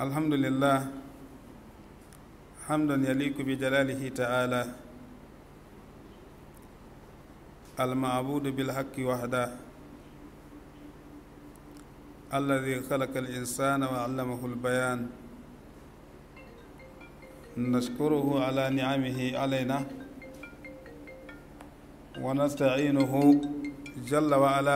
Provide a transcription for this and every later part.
الحمد لله حمدا يليق بجلاله تعالى المعبود بالحق وحده الذي خلق الإنسان وعلمه البيان نشكره على نعمه علينا ونستعينه جل وعلا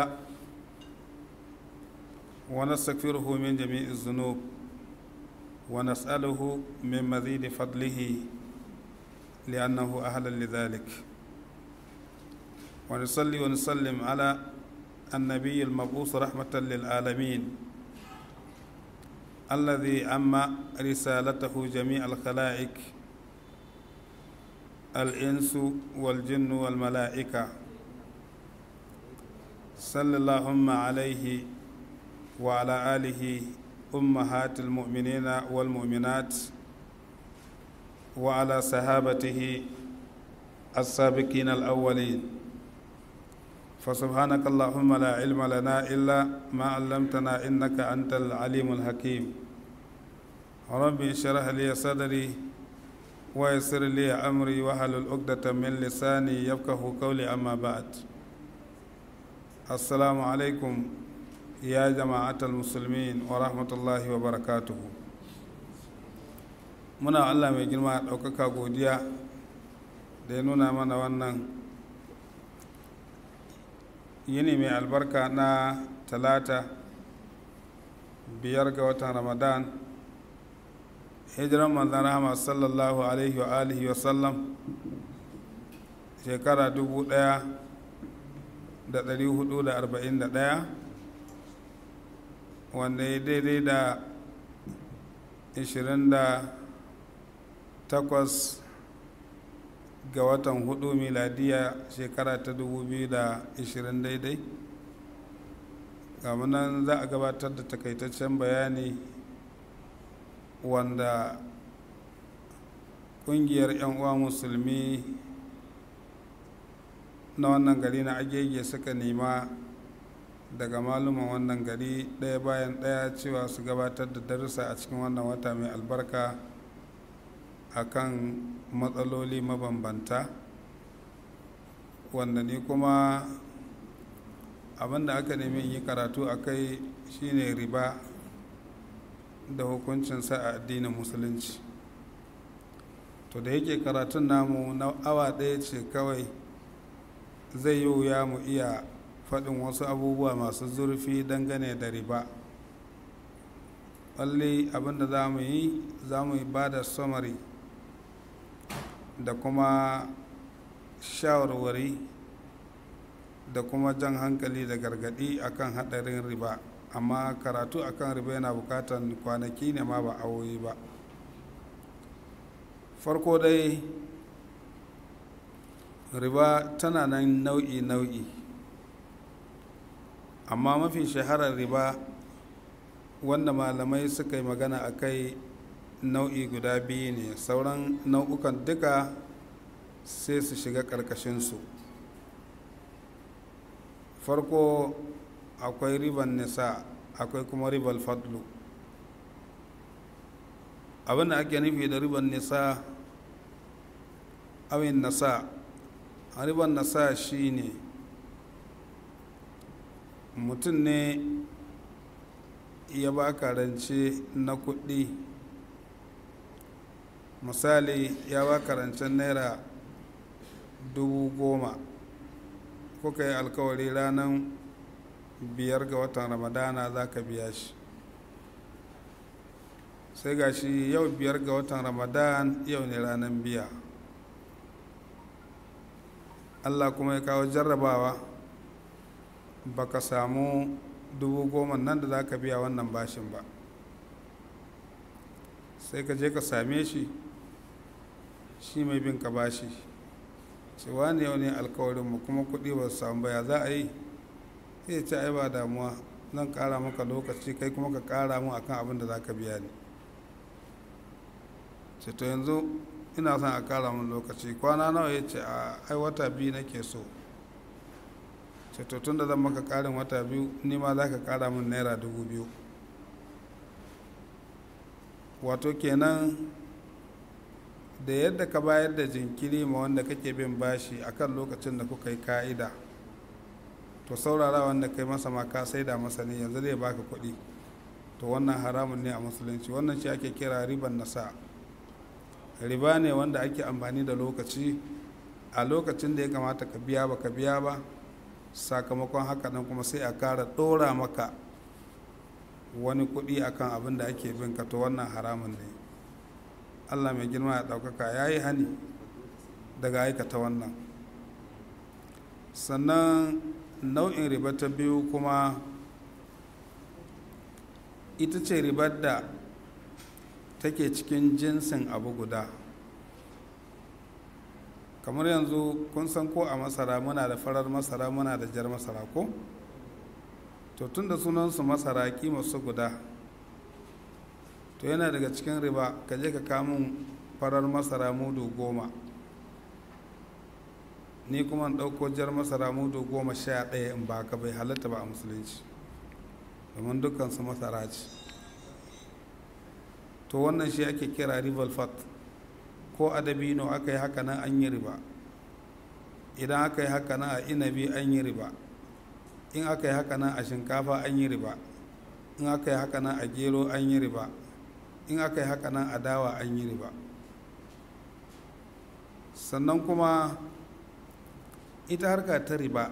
ونستغفره من جميع الذنوب ونسأله من مزيد فضله لأنه أهل لذلك ونصلي ونسلم على النبي المبعوث رحمة للعالمين الذي أما رسالته جميع الخلائق الإنس والجن والملائكة صلى اللهم عليه وعلى آله أمهات المؤمنين والمؤمنات وعلى صحابته السابقين الأولين فسبحانك اللهم لا علم لنا إلا ما علمتنا إنك أنت العليم الحكيم ربي اشرح لي صدري ويسر لي أمري واحلل عقدة من لساني يفقه قولي أما بعد السلام عليكم يا جماعة المسلمين ورحمة الله وبركاته muna Allah mai girma ɗaukaka godiya da ya nuna mana wannan yini mai albarka na talata biyar ga watan ramadan hijiran manzan rahama sallallahu alaihi wa alihi wa sallam shekara dubu ɗaya da ɗari hudu da arba'in da ɗaya wanda ya daidai da 28 ga watan hudu miladiya shekara ta 2020 daidai nan za a gabatar da takaitaccen bayani wanda kungiyar 'yan uwa musulmi na wannan gari na agege suka nema daga maluman wannan gari ɗaya bayan ɗaya cewa su gabatar da darussa a cikin wannan wata mai albarka akan matsaloli mabambanta wanda ni kuma abinda aka nemi yi karatu a kai shine riba da hukuncinsa a addinin musulunci to da yake karatun namu na awa ɗaya ce kawai zai yi wuya mu iya faɗin wasu abubuwa masu zurfi dangane da riba ɓalli abinda za mu yi za mu ba da samari da kuma shawarwari da kuma jan hankali da gargaɗi akan haɗarin riba amma karatu akan riba yana buƙatar kwanaki ne ma ba awoyi ba farko dai riba tana nan nau'i-nau'i amma mafi shaharar riba wanda malamai suka yi magana a kai nau'i guda biyu ne sauran nau'ukan duka sai su shiga ƙarƙashinsu farko akwai riban nisa akwai kuma ribar fadlu abinda ake nufi da riban nisa awin nasa riban nasa shi ne mutum ne ya baka rance na kuɗi misali ya baka rancen naira dubu goma kuka yi alkawari ranar biyar ga watan ramadana za ka biya shi sai ga shi yau biyar ga watan ramadan yau ne ranar biya allah kuma ya kawo jarrabawa baka samu dubu goma nan da za ka biya wannan bashin ba sai ka je ka same shi shi mai bin ka bashi cewa ne yau ne alkawarinmu kuma kuɗi ba su samu baya za a yi sai ce ai ba damuwa zan ƙara maka lokaci kai kuma ka ƙara mu akan abin da za ka biya ni ce to yanzu ina son a ƙara mun lokaci kwana nawa ya ce a ai wata biyu nake so ce to tun da zan maka ƙarin wata biyu ni ma za ka ƙara min naira dubu biyu wato kenan da yadda ka bayar da jinkiri ma wanda kake bin bashi akan lokacin da kuka yi ka'ida to saurara wanda kai masa ma ka saida masa ne yanzu zai baka kuɗi to wannan haramun ne a musulunci wannan shi ake kira riban nasa riba ne wanda ake amfani da lokaci a lokacin da ya kamata ka biya ba ka biya ba sakamakon haka nan kuma sai a kara ɗora maka wani kuɗi akan abin da ake bin ka to wannan haramun ne allah mai girma ya ɗaukaka ya yi hani daga aikata wannan sannan nau'in riba ta biyu kuma ita ce ribar da take cikin jinsin abu guda kamar yanzu kun san ko a masara muna da farar masara muna da jar masara ko to tun da sunansu masara kima su guda to yana daga cikin riba ka je ka kamun farar masara mudu goma ni kuma ɗauko jar masara mudu goma sha ɗaya in ba ka bai halatta ba a musulunci domin dukkansu masara ce to wannan shi ake kira rival fat ko a dabino aka yi haka nan an yi riba idan aka yi haka nan a inabi an yi riba in aka yi haka nan a shinkafa an yi riba in aka yi haka nan a gero an yi riba in aka yi haka nan a dawa an yi riba sannan kuma ita harka ta riba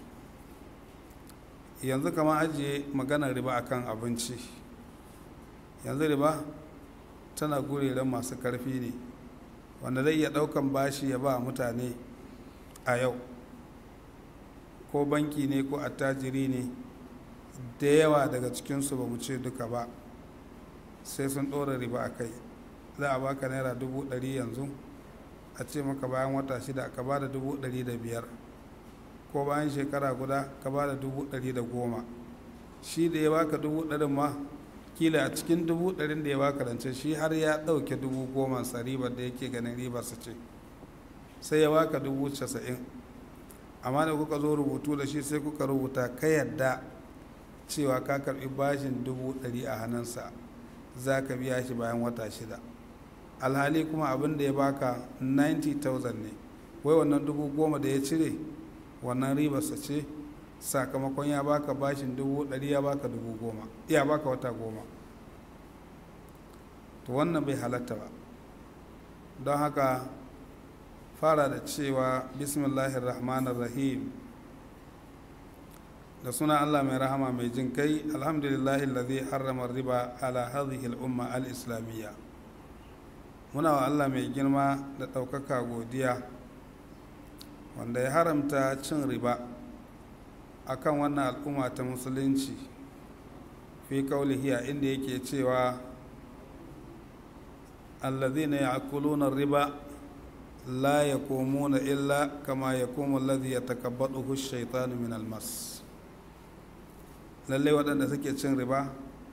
yanzu kama ajiye maganar riba akan abinci yanzu riba tana gureren masu karfi ne wanda zai iya daukan bashi ya ba mutane a yau ko banki ne ko attajiri ne da yawa daga cikinsu ba mu ce duka ba sai sun ɗora riba a kai za a baka naira dubu ɗari yanzu a ce maka bayan wata shida ka ba da dubu ɗari da biyar ko bayan shekara guda ka ba da dubu ɗari da goma shi da ya baka dubu ɗarin ma kila a cikin dubu ɗarin da ya baka rance shi har ya ɗauke dubu goma sa ribar da yake ganin ribarsa ce sai ya baka dubu casa'in amma da kuka zo rubutu da shi sai kuka rubuta ka yadda cewa ka karɓi bashin dubu ɗari a hannunsa za ka biya shi bayan wata shida alhali kuma abin da ya baka 90,000 ne wai wannan dubu goma da ya cire wannan ribarsa ce sakamakon ya baka bashin dubu ɗari ya baka dubu goma ya baka wata goma to wannan bai halatta ba don haka fara da cewa bismillahir rahmanir rahim da suna allah mai rahama mai jin kai alhamdulillahi lalzi harrama riba ala hadhihi al'umma al-islamiyya muna wa allah mai girma da ɗaukaka godiya wanda ya haramta cin riba akan wannan al'umma ta musulunci fi kaulihiya inda yake cewa allazina ya'kuluna riba la yakumuna illa kama yakumu allazi yatakabbathu ash-shaytanu min al-mas lalle waɗanda suke cin riba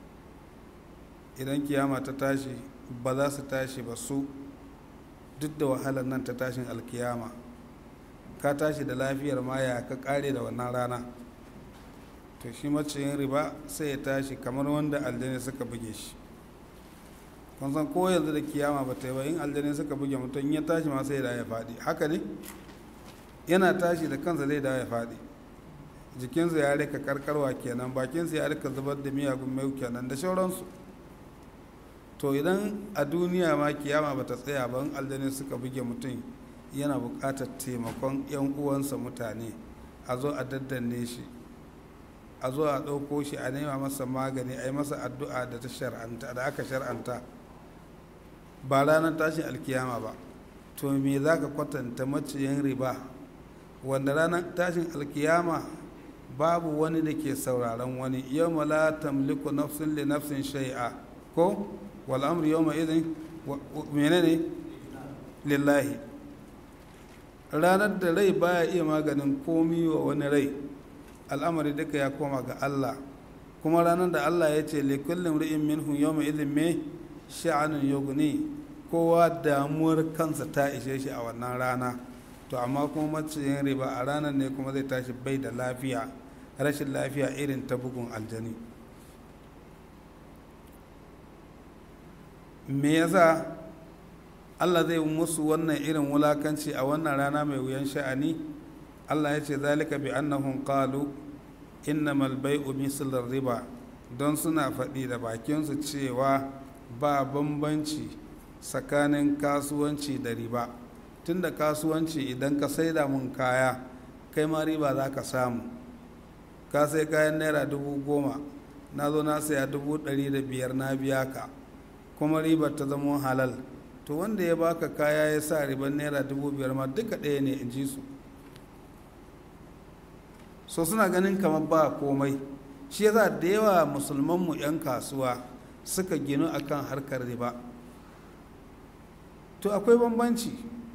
idan kiyama ta tashi ba za su tashi ba su duk da wahalar nan ta tashin alkiyama ka tashi da lafiyar maya ka kare da wannan rana to shi maciyin riba sai ya tashi kamar wanda aljani suka buge shi kun san ko yanzu da kiyama ba ta yi ba in aljani suka buge mutum ya tashi ma sai da ya faɗi haka ne yana tashi da kansa zai da ya faɗi jikinsa ya rika karkarwa kenan bakinsa ya rika zubar da miyagun mai kenan da sauransu to idan a duniya ma kiyama ba ta tsaya ba in aljani suka buge mutum yana buƙatar taimakon 'yan uwansa mutane a zo a daddanne shi a zo a ɗauko shi a nema masa magani a yi masa addu'a da ta shar'anta da aka shar'anta ba ranar tashin alkiyama ba to me za ka kwatanta maciyin riba wanda ranar tashin alkiyama babu wani da ke sauraron wani yau la tamliku nafsin li nafsin shai'a ko wal amru yawma idhin menene lillahi ranar da rai baya iya maganin komi wa wani rai al'amari duka ya koma ga Allah kuma ranar da Allah ya ce likullin ri'in minhum yawma idhin me sha'anun yughni kowa damuwar kansa ta ishe shi a wannan rana to amma kuma maciyin riba a ranar ne kuma zai tashi bai da lafiya rashin lafiya irin ta bugun aljani me yasa allah zai musu wannan irin wulakanci a wannan rana mai wuyan sha'ani allah ya ce zalika bi annahum qalu innamal bai'u mislar riba don suna faɗi da bakinsu cewa ba bambanci tsakanin kasuwanci da riba tunda kasuwanci idan ka saida mun kaya kai ma riba za ka samu ka sai kayan naira dubu goma na zo na saya dubu ɗari da biyar na biya ka kuma ribar ta zama halal to wanda ya baka kaya ya sa ribar naira dubu biyar ma duka ɗaya ne in ji su so suna ganin kamar ba komai shi yasa da yawa musulmanmu 'yan kasuwa suka ginu akan harkar riba to akwai bambanci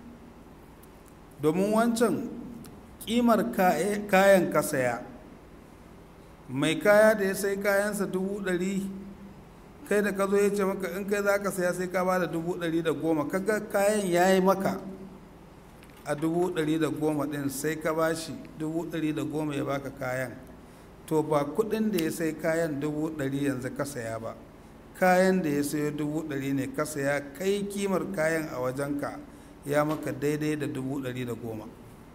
domin wancan kimar kayan ka saya mai kaya da ya sai kayansa dubu ɗari kai da ka zo ya ce maka in kai za ka saya sai ka ba da dubu ɗari da goma kaga kayan ya yi maka a dubu ɗari da goma ɗin sai ka ba shi dubu ɗari da goma ya baka kayan to ba kuɗin da ya sai kayan dubu ɗari yanzu ka saya ba kayan da ya sayo dubu ɗari ne ka saya kai kimar kayan a wajenka ya maka daidai da dubu ɗari da goma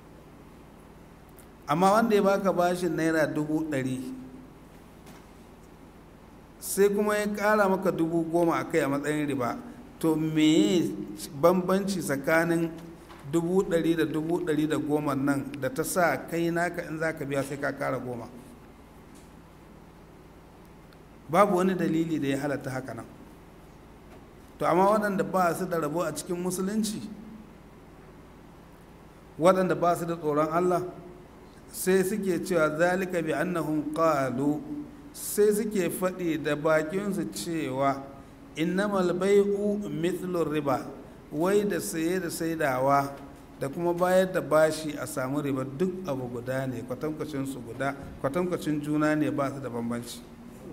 amma wanda ya baka bashin naira dubu ɗari sai kuma ya ƙara maka dubu goma a kai a matsayin riba to me bambanci tsakanin dubu ɗari da dubu ɗari da goma nan da ta sa kai naka in za ka biya sai ka ƙara goma babu wani dalili da ya halatta haka nan to amma waɗanda ba su da rabo a cikin musulunci waɗanda ba su da tsoron allah sai suke cewa zalika bi annahum qalu sai suke faɗi da bakinsu cewa innamal bai'u mithlu riba wai da saye da saidawa da kuma bayar da bashi a samu riba duk abu guda ne kwatankwacin su guda kwatankwacin juna ne ba su da bambanci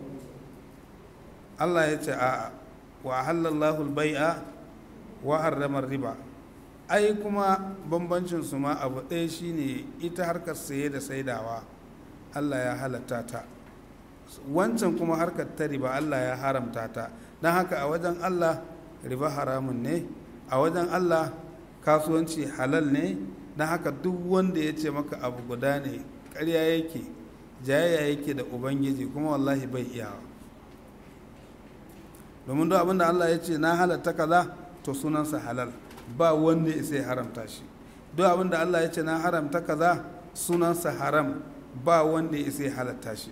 Allah ya ce a wa halallahu bai'a wa harrama riba ai kuma bambancin su ma abu ɗaya shine ita harkar saye da saidawa Allah ya halatta ta wancan kuma harkar ta riba Allah ya haramta ta don haka a wajen Allah riba haramun ne a wajen Allah kasuwanci halal ne don haka duk wanda ya ce maka abu guda ne ƙarya yake jayayya yake da ubangiji kuma wallahi bai iyawa domin duk abinda Allah ya ce na halatta kaza to sunansa halal ba wanda ya sai haramta shi duk abinda Allah ya ce na haramta kaza sunansa haram ba wanda ya sai halatta shi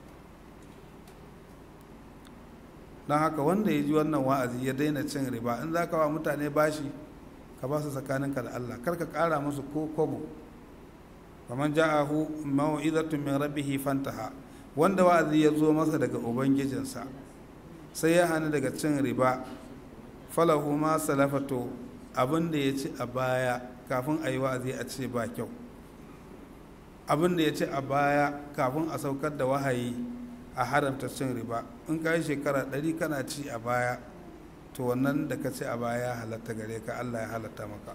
don haka wanda ya ji wannan wa'azi ya daina cin riba in za ka wa mutane bashi ka ba su tsakaninka da Allah kar ka ƙara musu ko kobo kamar ja'ahu mau'izatun min rabbihi fantaha wanda wa'azi ya zo masa daga ubangijinsa sai ya hana daga cin riba falahu ma salafato abin da ya ci a baya kafin a yi wa'azi a ce ba kyau abin da ya ci a baya kafin a saukar da wahayi a haramta cin riba in ka yi shekara ɗari kana ci a baya to wannan da ka ci a baya ya halatta gare ka allah ya halatta maka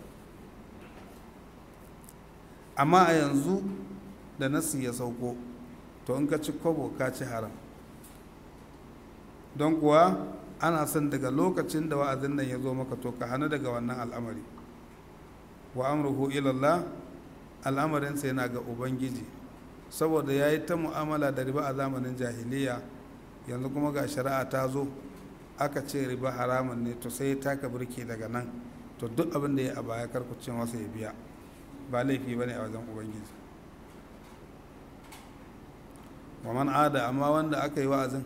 amma a yanzu da nasi ya sauko to in ka ci kobo ka ci haram don kuwa ana son daga lokacin da wa'azin nan ya zo maka to ka hana daga wannan al'amari wa amruhu ilallah al'amarinsa yana ga ubangiji saboda ya yi ta mu'amala da riba a zamanin jahiliya yanzu kuma ga shari'a ta zo aka ce riba haramun ne to sai ya taka birki daga nan to duk abin da ya a baya karkucin masa ya biya ba laifi ba ne a wajen ubangiji wa man ada amma wanda aka yi wa'azin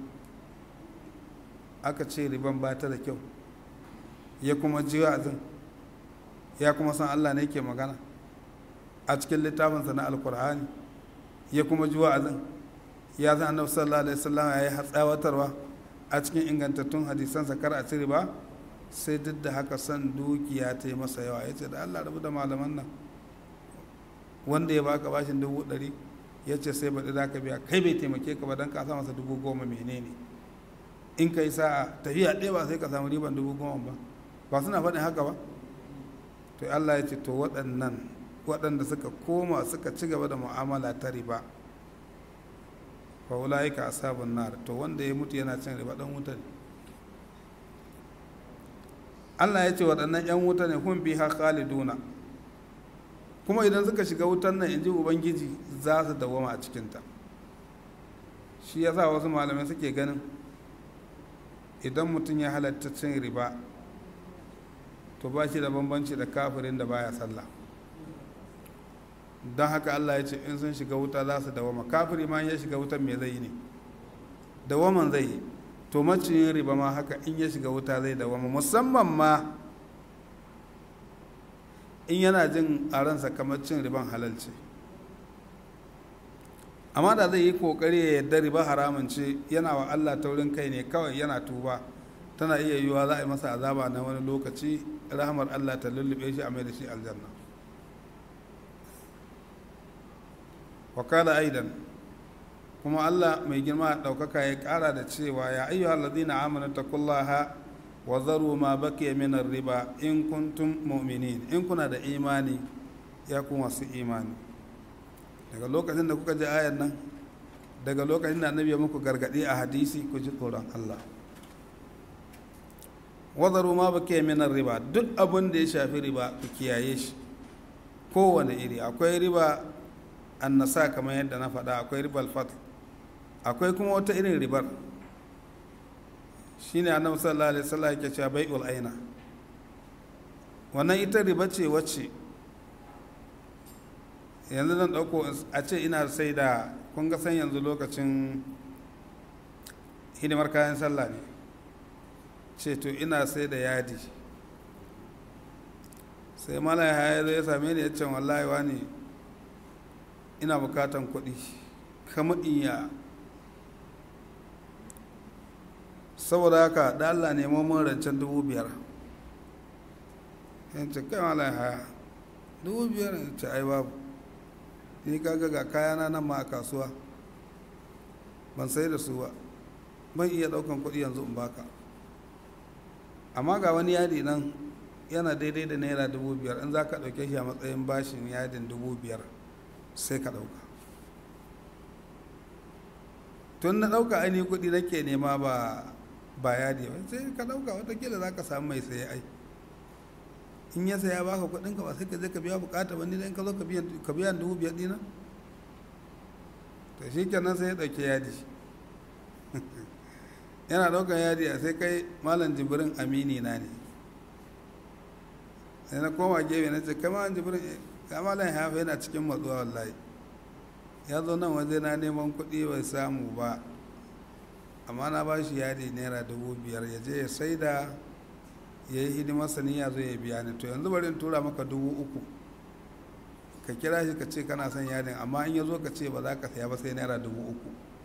aka ce riban ba ta da kyau ya kuma ji wa'azin ya kuma san allah ne ke magana a cikin littafinsa na alkur'ani ya kuma ji wa'azin ya zan annabi sallallahu alaihi wasallam ya yi hatsawatarwa a cikin ingantattun hadisansa kar a cire ba sai duk da haka san dukiya ta yi masa yawa ya ce da allah rabu da malaman nan wanda ya baka bashin dubu ɗari ya ce sai baɗi za ka biya kai bai taimake ka ba don ka sa masa dubu goma menene in ka yi sa'a tafiya ɗaya ba sai ka samu riban dubu goma ba ba suna faɗin haka ba to allah ya ce to waɗannan waɗanda suka koma suka ci gaba da mu'amala ta riba fa ulaika ashabun nar to wanda ya mutu yana cin riba dan wuta ne allah ya ce waɗannan 'yan wuta ne hun biha khaliduna kuma idan suka shiga wutan nan in ji ubangiji za su dawama a cikinta shi ya sa wasu malamai suke ganin idan mutum ya halatta cin riba to ba shi da bambanci da kafirin da baya sallah don haka allah ya ce in sun shiga wuta za su dawama kafiri ma ya shiga wutan me zai yi ne dawaman zai yi to maciyin riba ma haka in ya shiga wuta zai dawama musamman ma in yana jin a ransa kamar cin riban halal ce amma da zai yi kokari ya yarda riba haramun ce yana wa allah taurin kai ne kawai yana tuba tana iya yiwuwa za a yi masa azaba na wani lokaci rahamar allah ta lullube shi a mai da shi aljanna wakala aidan kuma allah mai girma ɗaukaka ya ƙara da cewa ya ayyuhal ladina amanu taqullaha wa zaru ma baqiya min riba in kuntum mu'minin in kuna da imani ya ku masu imani daga lokacin da kuka ji ayan nan daga lokacin da annabi ya muku gargadi a hadisi ku ji tsoron Allah wazaru ma baqiya min riba duk abin da ya shafi riba ku kiyaye shi kowane iri akwai riba annasa kamar yadda na faɗa akwai ribal fatl akwai kuma wata irin ribar shine annabi sallallahu alaihi wasallam yake cewa bai'ul aina wannan ita riba ce wacce yanzu zan dauko a ce ina sai da kun ga san yanzu lokacin hidimar kayan sallah ne ce to ina sai da yadi sai malam ya zo ya same ni ya ce wallahi wani ina bukatan kuɗi kama iya saboda haka da Allah nemo mun rancen dubu biyar yan ce kai mala haya dubu biyar ya ce ai babu ni kaga ga kayana nan ma a kasuwa ban sai da su ba ban iya daukan kuɗi yanzu in baka amma ga wani yadi nan yana daidai da naira dubu biyar in za ka ɗauke shi a matsayin bashin yadin dubu biyar sai ka ɗauka tun na ɗauka ainihin kuɗi nake nema ba ba yadi ba sai ka ɗauka watakila za ka samu mai saye ai in ya saya baka kuɗin ka ba sai ka je ka biya bukata wani da in ka zo ka biya dubu biyar dina to shi kenan sai ya ɗauki yadi yana ɗaukan yadi a sai kai malam jibirin amini na ne sai na koma gefe na ce kai malam jibirin kamalan hafa yana cikin matsuwa wallahi ya zo nan waje na neman kuɗi bai samu ba amma na ba shi yadi naira dubu biyar ya je ya saida ya yi hidimar sani ya zo ya biya ni to yanzu bari in tura maka dubu uku ka kira shi ka ce kana son yadin amma in ya zo ka ce ba za ka saya ba sai naira dubu uku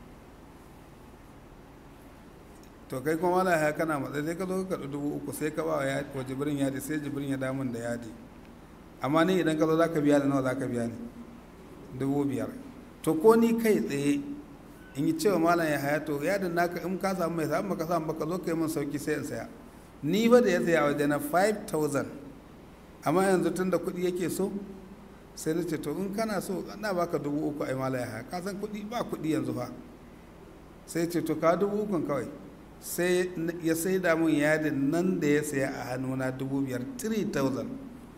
to kai kuma wala ya kana matsayi sai ka zo ka kaɗi dubu uku sai ka ba wa jibirin yadi sai jibirin ya damun da yadi amma ni idan ka zo za ka biya da nawa za ka biya ni dubu biyar to ko ni kai tsaye in yi cewa malam ya haya to yadin naka in ka samu mai samu ka samu baka zo ka yi min sauki sai in saya ni ba da ya saya waje na 5000 amma yanzu tun da kuɗi yake so sai na ce to in kana so ana baka dubu uku ai malam ya haya ka san kuɗi ba kuɗi yanzu fa sai ce to ka dubu ukun kawai sai ya sai da mun yadin nan da ya saya a hannuna dubu biyar 3000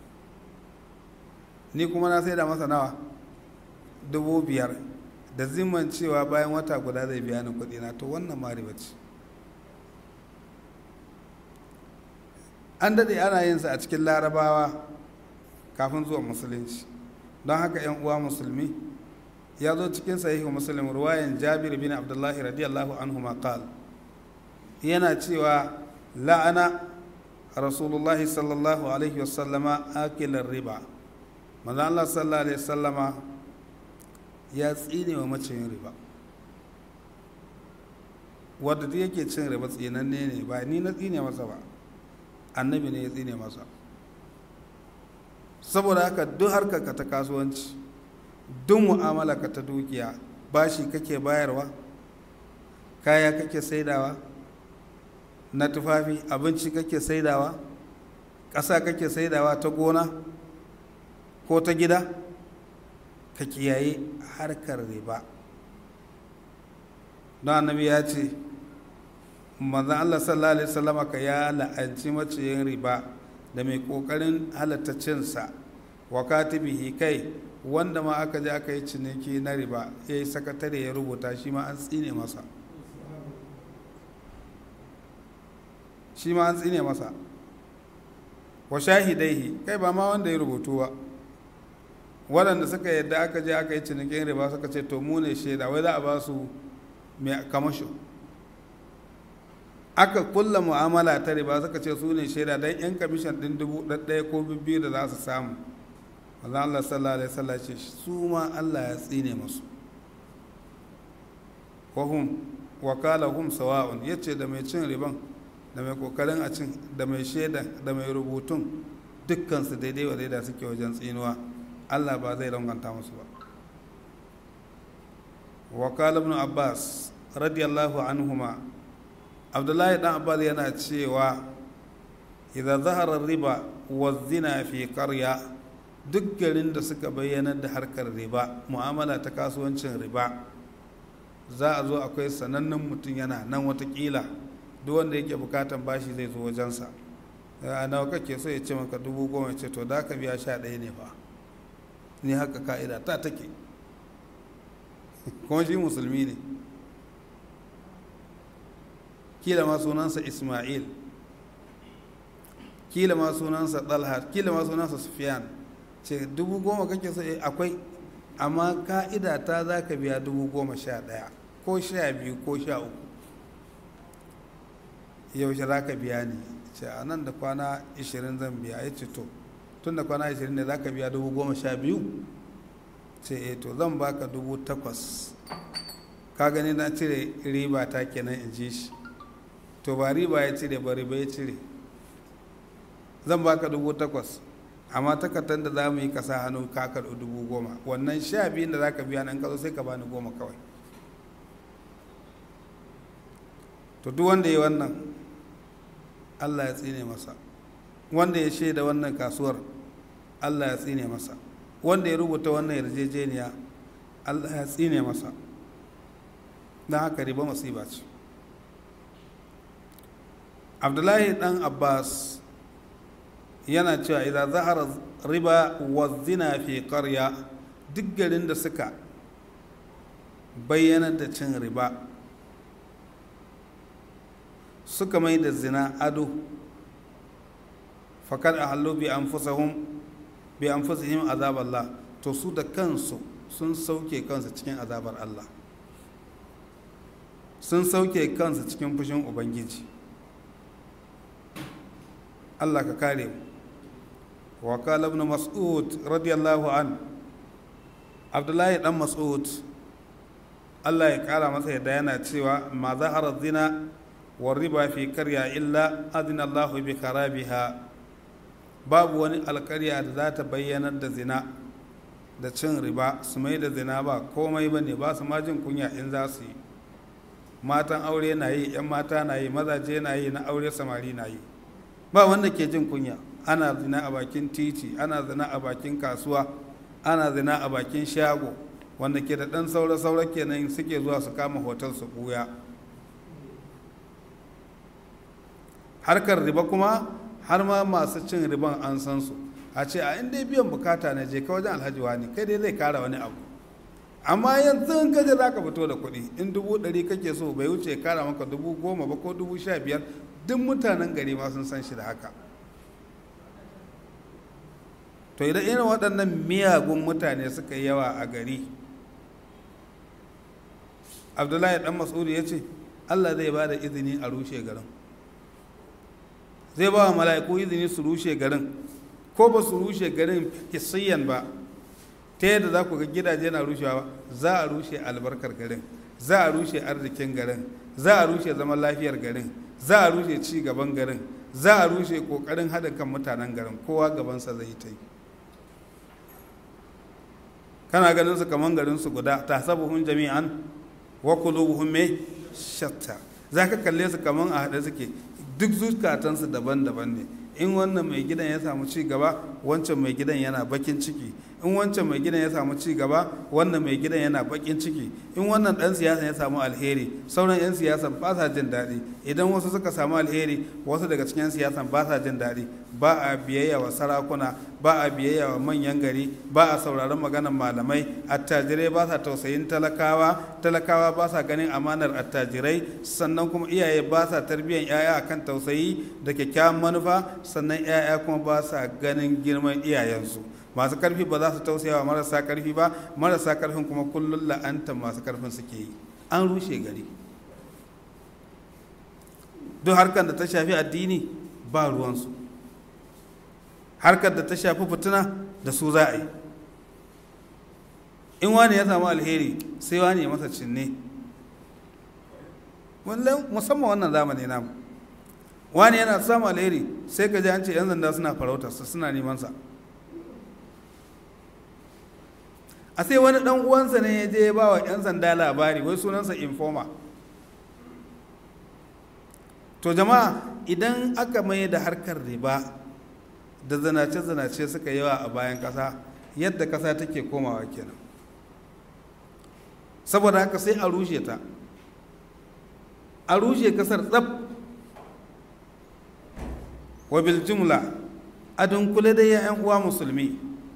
ni kuma na sai da masa nawa dubu biyar da zimman cewa bayan wata guda zai biya ni kuɗi na to wannan ma riba ce an daɗe ana yin sa a cikin larabawa kafin zuwa musulunci don haka yan uwa musulmi ya zo cikin sahihu muslim ruwayan jabir bin abdullahi radiyallahu anhu maqal yana cewa la'ana rasulullahi sallallahu alaihi wasallama akilar riba manzo Allah sallallahu alaihi wasallama ya tsine wa maciyin riba wadda duk yake cin riba tsinanne ne ba ni na tsine masa ba annabi ne ya tsine masa saboda haka duk harkar ka ta kasuwanci duk mu'amala ka ta dukiya bashi kake bayarwa kaya kake saidawa na tufafi abinci kake saidawa ƙasa kake saidawa ta gona ko ta gida ka kiyaye harkar riba don annabi ya ce manzan Allah sallallahu alaihi wasallama ka ya la'anci maciyin riba da mai kokarin halatta cinsa wa katibihi kai wanda ma aka je aka yi ciniki na riba ya yi sakatare ya rubuta shi ma an tsine masa shi ma an tsine masa wa shahidaihi kai ba ma wanda ya rubutu ba waɗanda suka yadda aka je aka yi cinikin riba suka ce to mu ne shaida wai za a ba su mai kamasho aka kulla mu'amala ta riba suka ce su ne shaida don yan kamishin ɗin dubu ɗaya ko biyu da za su samu Allah Allah sallallahu alaihi wasallam ce su ma Allah ya tsine musu wahum wakala hum sawa'un yace da mai cin riban da mai kokarin a cin da mai shaida da mai rubutun dukkan su daidai wa daidai suke wajen tsinuwa Allah ba zai ranganta musu ba wakala ibn Abbas radiyallahu anhuma Abdullahi dan Abbas yana cewa idza zahara riba wa zina fi qarya duk garin da suka bayyana da harkar riba mu'amala ta kasuwancin riba za a zo akwai sanannen mutum yana nan watakila duk wanda yake bukatan bashi zai zo wajensa a nawa kake so ya ce maka dubu goma ce to da ka biya sha ɗaya ne ba ni haka ka'ida ta take kuma shi musulmi ne kila ma sunansa ismail kila ma sunansa talha kila ma sunansa sufyan ce dubu goma kake so akwai amma ka'ida ta za ka biya dubu goma sha ɗaya ko sha biyu ko sha uku yaushe za ka biya ni ce a nan da kwana ishirin zan biya ya ce to tun da kwana ishirin ne za ka biya dubu goma sha biyu ce e to zan baka dubu takwas ka gani na cire riba ta kenan in ji shi to ba riba ya cire ba riba ya cire zan baka dubu takwas amma takardar da za mu yi kasa hannu ka karɓi dubu goma wannan sha biyun da za ka biya nan ka zo sai ka bani goma kawai to duk wanda ya wannan allah ya tsine masa wanda ya shaida wannan kasuwar allah ya tsine masa wanda ya rubuta wannan yarjejeniya allah ya tsine masa don haka riba masiba ce abdullahi dan abbas yana cewa idan zahara riba wa zina fi karya duk garin da suka bayyana da cin riba suka mai da zina ado fakar a hallo bi an bi an fusahim azaballah to su da kansu sun sauke kansu cikin azabar Allah sun sauke kansu cikin fushin ubangiji Allah ka kare mu وقال ابن مسعود رضي الله عنه عبد الله بن مسعود Allah ya kara masa yadda yana cewa ma zahara zina wa riba fi karya illa adina Allah bi karabiha babu wani alkarya da za ta bayyanar da zina da cin riba su mai da zina ba komai ba ne ba su ma jin kunya in za su yi matan aure na yi 'yan mata na yi mazaje na yi na aure samari na yi ba wanda ke jin kunya ana zina a bakin titi ana zina a bakin kasuwa ana zina a bakin shago wanda ke da ɗan saura-saura kenan suke zuwa su kama hotel su ɓuya harkar riba kuma har ma masu cin riban an san su a ce a inda biyan bukata na je ka wajen alhaji wani kai dai zai kara wani abu amma yanzu in kaje za ka fito da kuɗi in dubu ɗari kake so bai wuce kara maka dubu goma ba ko dubu sha biyar duk mutanen gari ma sun san shi da haka to idan irin waɗannan miyagun mutane suka yi yawa a gari abdullahi dan mas'udi ya ce allah zai ba da izini a rushe garin zai ba wa mala'iku izini su rushe garin ko ba su rushe garin hissiyan ba ta yadda za ku ga gidaje na rushewa za a rushe albarkar garin za a rushe arzikin garin za a rushe zaman lafiyar garin za a rushe ci gaban garin za a rushe kokarin haɗin kan mutanen garin kowa gabansa zai ta yi kana ganin su kaman garin su guda ta sabuhun jami'an wa qulubuhum me shatta zaka kalle su kaman a hade suke duk zukatansu daban-daban ne in wannan mai gidan ya samu ci gaba wancan mai gidan yana bakin ciki in wancan mai gidan ya samu ci gaba wannan mai gidan yana bakin ciki in wannan dan siyasa ya samu alheri sauran yan siyasan ba sa jin daɗi idan wasu suka samu alheri wasu daga cikin yan siyasan ba sa jin daɗi ba a biyayya wa sarakuna ba a biyayya wa manyan gari ba a sauraron maganar malamai attajirai ba sa tausayin talakawa talakawa ba sa ganin amanar attajirai sannan kuma iyaye ba sa tarbiyyar 'ya'ya akan tausayi da kyakkyawan manufa sannan 'ya'ya kuma ba sa ganin girman iyayensu masu karfi ba za su tausaya wa marasa karfi ba marasa karfin kuma kullum la'anta masu karfin suke yi an rushe gari duk harkar da ta shafi addini ba ruwansu harkar da ta shafi fitina da su za a yi in wani ya samu alheri sai wani ya masa cinne musamman wannan zamani namu wani yana samu alheri sai ka ji an ce 'yan zanda suna farautarsa suna nemansa a sai wani dan uwansa ne ya je ya ba wa 'yan sanda labari wai sunansa informa to jama'a idan aka mai da harkar riba da zanace-zanace suka yawa a bayan ƙasa yadda ƙasa take komawa kenan saboda haka sai a rushe ta a rushe ƙasar tsab wa bil jumla a dunkule da 'yan uwa musulmi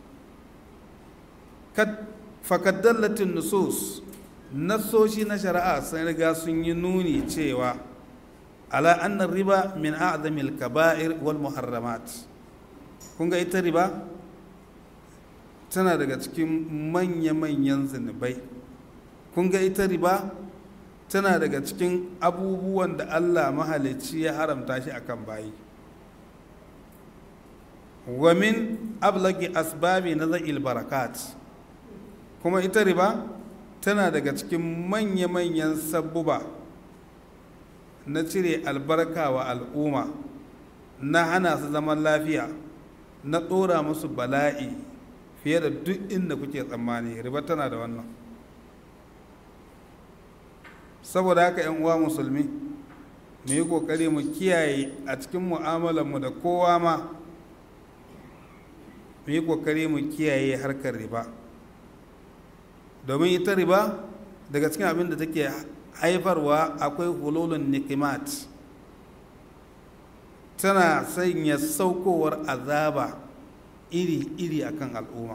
fakaddallatin nusus nassoshi na shari'a sun riga sun yi nuni cewa ala annar riba min a'zamil kaba'ir wal muharramat kun ga ita riba tana daga cikin manya-manyan zunubai kun ga ita riba tana daga cikin abubuwan da allah mahalicci ya haramta shi akan bayi wa min ablagi asbabi na za'il barakat kuma ita riba tana daga cikin manya-manyan sabbuba na cire albarka wa al'umma na hana su zaman lafiya na ɗora musu bala'i fiye da duk inda kuke tsammani riba tana da wannan saboda haka 'yan uwa musulmi mu yi ƙoƙari mu kiyaye a cikin mu'amalarmu da kowa ma mu yi ƙoƙari mu kiyaye harkar riba domin ita riba daga cikin abin da take haifarwa akwai hululun nikimat tana sanya saukowar azaba iri-iri akan al'umma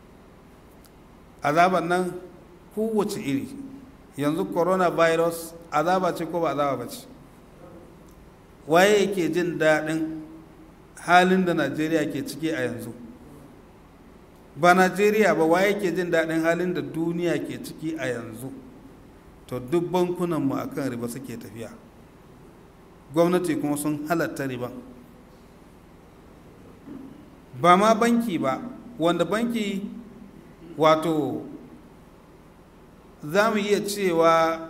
azaban nan kowace iri yanzu coronavirus azaba ce ko ba azaba ba ce waye yake jin daɗin halin da najeriya ke ciki a yanzu ba najeriya ba waye ke jin daɗin halin da duniya ke ciki a yanzu to duk bankunanmu a kan riba suke tafiya gwamnati kuma sun halatta riba ba ma banki ba wanda banki wato za mu iya cewa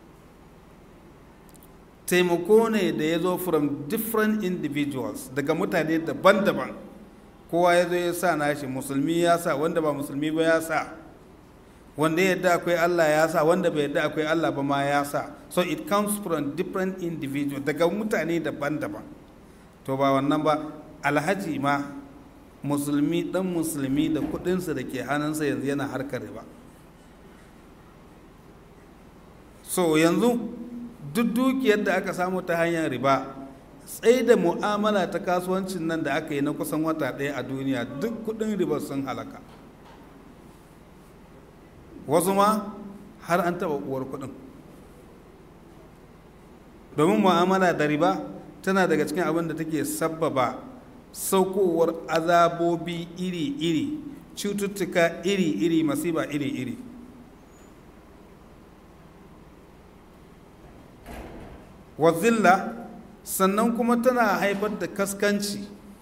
taimako ne da ya zo from different individuals daga mutane daban-daban kowa ya zo ya sa nashi musulmi ya sa wanda ba musulmi ba ya sa wanda ya yadda akwai Allah ya sa wanda bai yadda akwai Allah ba ma ya sa so it comes from different individuals daga mutane daban-daban to ba wannan ba alhaji ma musulmi dan musulmi da kudinsa da ke hannunsa yanzu yana harkar riba so yanzu duk dukiyar da aka samu ta hanyar riba tsaye da mu'amala ta kasuwancin nan da aka yi na kusan wata ɗaya a duniya duk kudin riba sun halaka wasu ma har an taɓa uwar kudin domin mu'amala da riba tana daga cikin abin da take sabbaba saukowar azabobi iri-iri cututtuka iri-iri masiba iri-iri wazilla sannan kuma tana haifar da kaskanci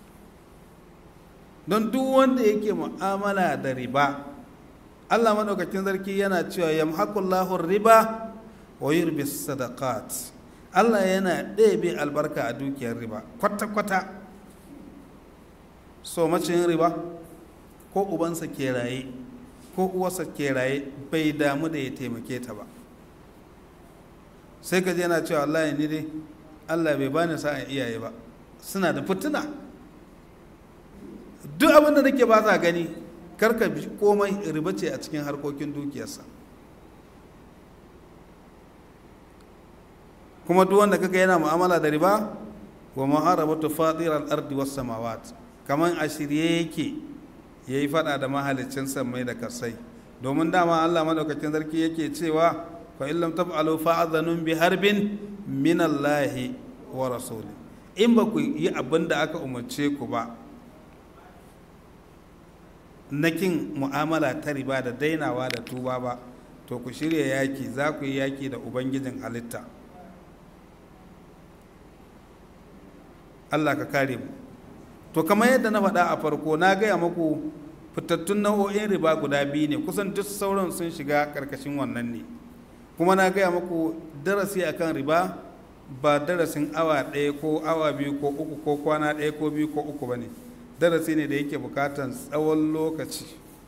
don duk wanda yake mu'amala da riba allah maɗaukakin sarki yana cewa yamhaqullahu riba wa yurbi sadaqat allah yana ɗebe albarka a dukiyar riba kwata-kwata so macin riba ko ubansa ke raye ko uwarsa ke raye bai damu da ya taimake ta ba sai ka yana cewa wallahi ni dai allah bai bani sa'an iyaye ba suna da fituna duk abin da nake ba sa gani karka bi komai riba ce a cikin harkokin dukiyarsa kuma duk wanda kaga yana mu'amala da riba wa muharabatu fadiral ardi was samawat kaman a shirye yake yayi fada da mahaliccin sammai da kasai domin dama Allah madaukakin sarki yake cewa fa illam taf'alu fa'adhanun bi harbin min Allah wa rasuli in ba ku yi abin da aka umarce ku ba na kin mu'amala ta riba da dainawa da tuba ba to ku shirya yaki za ku yi yaki da ubangijin halitta Allah ka kare mu to kamar yadda na faɗa a farko na gaya maku fitattun nau'o'in riba guda biyu ne kusan duk sauran sun shiga ƙarƙashin wannan ne kuma na gaya maku darasi akan riba ba darasin awa ɗaya ko awa biyu ko uku ko kwana ɗaya ko biyu ko uku ba ne darasi ne da yake bukatan tsawon lokaci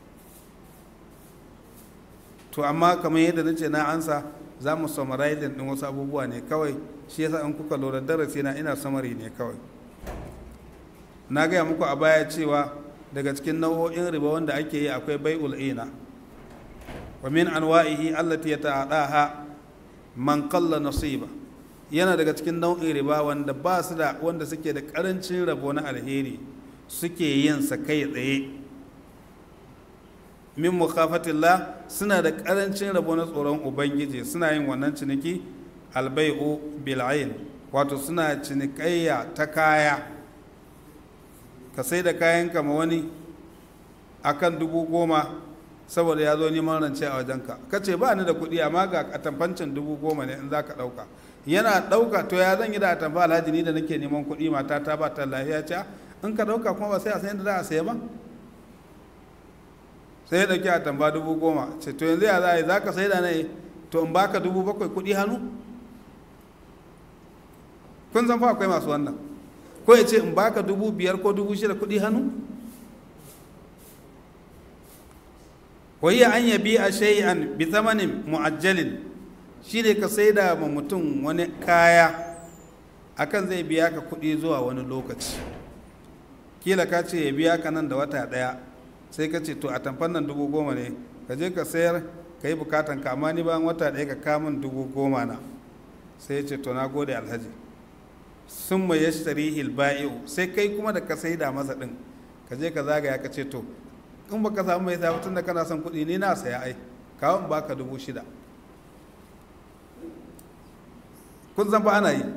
to amma kamar yadda na ce na ansa za mu summarizing ɗin wasu abubuwa ne kawai shi yasa in kuka lura darasi na ina samari ne kawai na gaya muku a baya cewa daga cikin nau'o'in riba wanda ake yi akwai bai'ul ina wa min anwa'ihi allati yata'adaha man qalla nasiba yana daga cikin nau'in riba wanda ba su da wanda suke da karancin rabo na alheri suke yin sa kai tsaye min mukhafatillah suna da karancin rabo na tsoron ubangiji suna yin wannan ciniki albai'u bil'ain wato suna cinikayya ta kaya ka sai da kayan kama wani akan dubu goma saboda ya zo neman rance a wajenka ka ce ba ni da kuɗi amma ga atamfancin dubu goma ne in za ka ɗauka yana ɗauka to ya zan yi da atamfa alhaji ni da nake neman kuɗi mata ta ba ta lafiya ce in ka ɗauka kuma ba sai a san yadda za a saya ba sai ya ɗauki atamfa dubu goma ce to yanzu ya za a yi za ka sai da ne to in baka dubu bakwai kuɗi hannu kun san fa akwai masu wannan ko ya ce in baka dubu biyar ko dubu shida kuɗi hannu wai an yabi a shay'an bi zamanin mu'ajjalin shi ne ka sai da ma mutum wani kaya akan zai biya ka kuɗi zuwa wani lokaci kila ka ce ya biya ka nan da wata ɗaya sai ka ce to a tamfan nan dubu goma ne ka je ka sayar ka yi bukatan ka amma ni bayan wata ɗaya ka kamun dubu goma na sai ya ce to na gode alhaji sun mai ya sharihi ba'i'u sai kai kuma da ka sai da masa ɗin ka je ka zagaya ka ce to in baka samu mai sa tun da kana son kuɗi ni na saya ai kawo in baka dubu shida kun san ba ana yi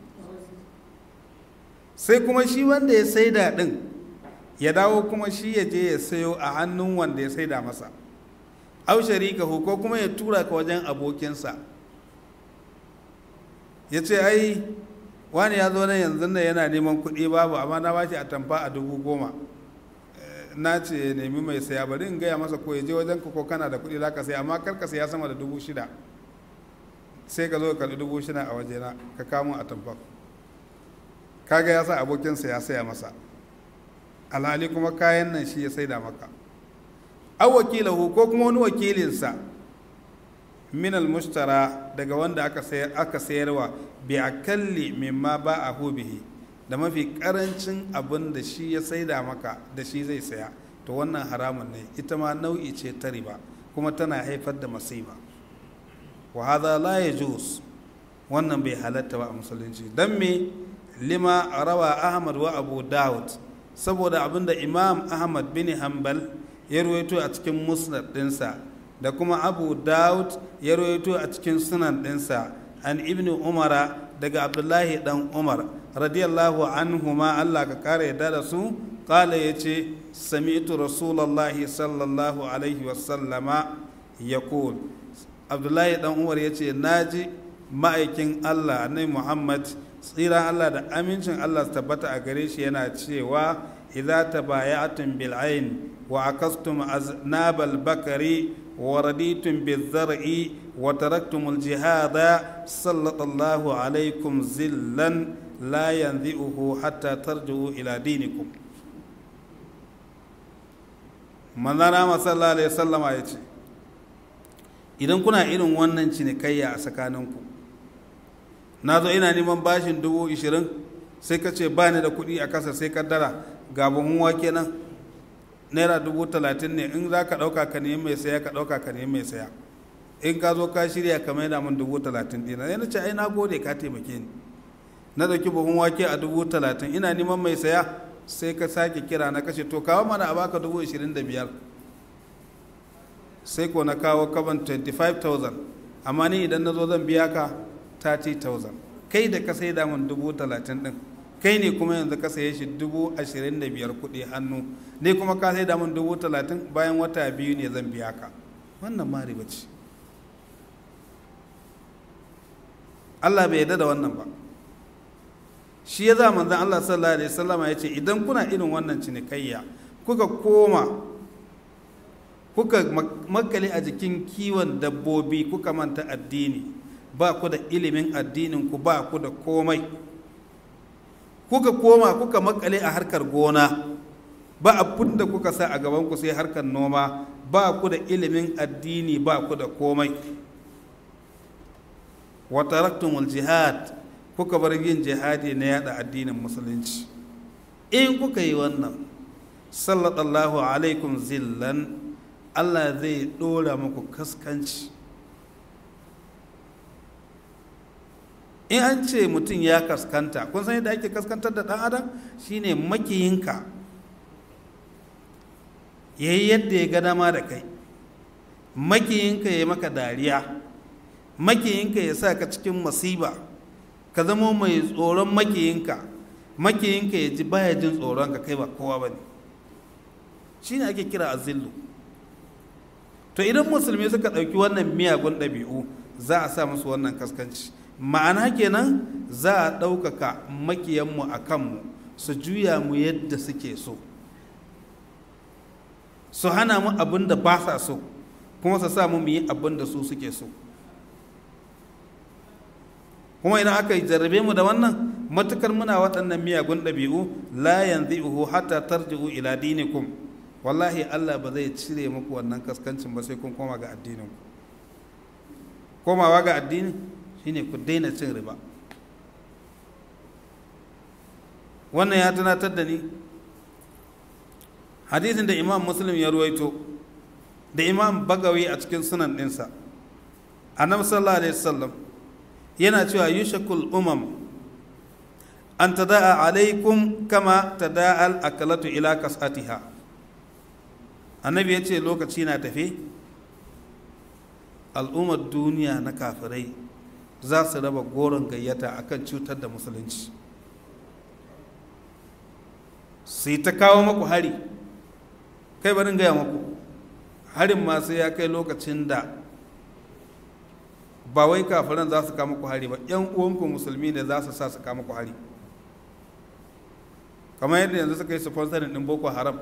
sai kuma shi wanda ya saida ɗin ya dawo kuma shi ya je ya sayo a hannun wanda ya saida masa au sharikahu ko kuma ya tura ka wajen abokinsa ya ce ai wani ya zo nan yanzu nan yana neman kuɗi babu amma na bashi a tamfa a dubu goma na ce nemi mai saya bari in gaya masa ko ya je wajen ka ko kana da kuɗi za ka saya amma kar ka saya sama da dubu shida sai ka zo ka karɓi dubu shida a wajena ka kamo a tamfa kaga ya sa abokinsa ya saya masa alhali kuma kayan nan shi ya saida maka aw wakilahu ko kuma wani wakilinsa min almushtara daga wanda aka sayar aka sayarwa bi akalli mimma ba'ahu bihi da mafi karancin abin da shi ya saida maka da shi zai saya to wannan haramun ne ita ma nau'i ce ta riba kuma tana haifar da masiba wa hadha la yajuz wannan bai halatta ba a musulunci dan me lima rawa ahmad wa abu daud saboda abinda imam ahmad bin hanbal ya ruwaito a cikin musnad dinsa da kuma abu daud ya ruwaito a cikin sunan dinsa an ibnu umara daga abdullahi dan umar radiyallahu anhuma allah ka kare yadda da su kala ya ce sami'tu rasulallahi sallallahu alaihi wasallama ya abdullahi dan umar ya ce naji ma'aikin allah annabi muhammad tsira Allah da amincin Allah su tabbata a gare shi yana cewa idza tabaya'tum bil ayn wa akastum aznabal bakari wa raditum bil zar'i wa taraktum al jihada sallallahu alaikum zillan la yanzi'uhu hatta tarji'u ila dinikum manzana sallallahu alaihi wasallama ya ce idan kuna irin wannan cinikayya a tsakaninku na zo ina neman bashin dubu ishirin sai ka ce ba ni da kuɗi a kasa sai kaddara ga buhun wake nan naira dubu talatin ne in za ka ɗauka ka nemi mai saya ka ɗauka ka nemi mai saya in ka zo ka shirya ka maida min dubu talatin ɗina sai na ce ai na gode ka taimake ni na ɗauki buhun wake a dubu talatin ina neman mai saya sai ka sake kira na kashe to kawo mana a baka dubu ishirin da biyar sai ko na kawo kaban 25,000 amma ni idan na zo zan biya ka 30,000 kai da ka sai damun dubu talatin ɗin kai ne kuma yanzu ka saye shi dubu ashirin da biyar kuɗi hannu ne kuma ka sai damun dubu talatin bayan wata biyu ne zan biya ka wannan ma riba ce Allah bai yarda da wannan ba shi ya za manzan Allah sallallahu alaihi wasallama ya ce idan kuna irin wannan cinikayya kuka koma kuka makale a jikin kiwon dabbobi kuka manta addini ba ku da ilimin addinin ku ba ku da komai kuka koma kuka makale a harkar gona ba abin da kuka sa a gaban ku sai harkar noma ba ku da ilimin addini ba ku da komai wa taraktumul jihad kuka bar yin jihadi na yada addinin musulunci in kuka yi wannan sallallahu alaikum zillan allah zai dora muku kaskanci in an ce mutum ya kaskanta kun san yadda ake kaskantar da ɗan adam shine makiyinka ya yi yadda ya ga dama da kai makiyinka ya maka dariya makiyinka ya sa ka cikin masiba ka zama mai tsoron makiyinka makiyinka ya ji baya jin tsoron ka kai ba kowa ba ne shi ne ake kira azillu to idan musulmi suka ɗauki wannan miyagun ɗabi'u za a sa musu wannan kaskanci ma'ana kenan za a ɗaukaka makiyanmu a kanmu su juya mu yadda suke so su hana mu abin da ba sa so kuma su sa mu mu yi abin da su suke so kuma idan aka jarrabe mu da wannan matukar muna waɗannan miyagun ɗabi'u la yanzi'uhu hatta tarji'u ila dinikum wallahi Allah ba zai cire muku wannan kaskancin ba sai kun koma ga addinin ku komawa ga addini shine ku daina cin riba wannan ya tunatar da ni hadisin da imam muslim ya ruwaito da imam bagawi a cikin sunan ɗinsa annabi sallallahu alaihi wasallam yana cewa yushakul umam an tada'a alaikum kama tada'al akalatu ila kasatiha annabi ya ce lokaci na tafe al'ummar duniya na kafirai za su raba goron gayyata akan cutar da musulunci su yi ta kawo maku hari kai barin gaya maku harin masu ya kai lokacin da ba wai kafiran za su kama ku hari ba yan uwanku musulmi ne za su sa su kama ku hari kamar yadda yanzu suka yi sponsorin din boko haram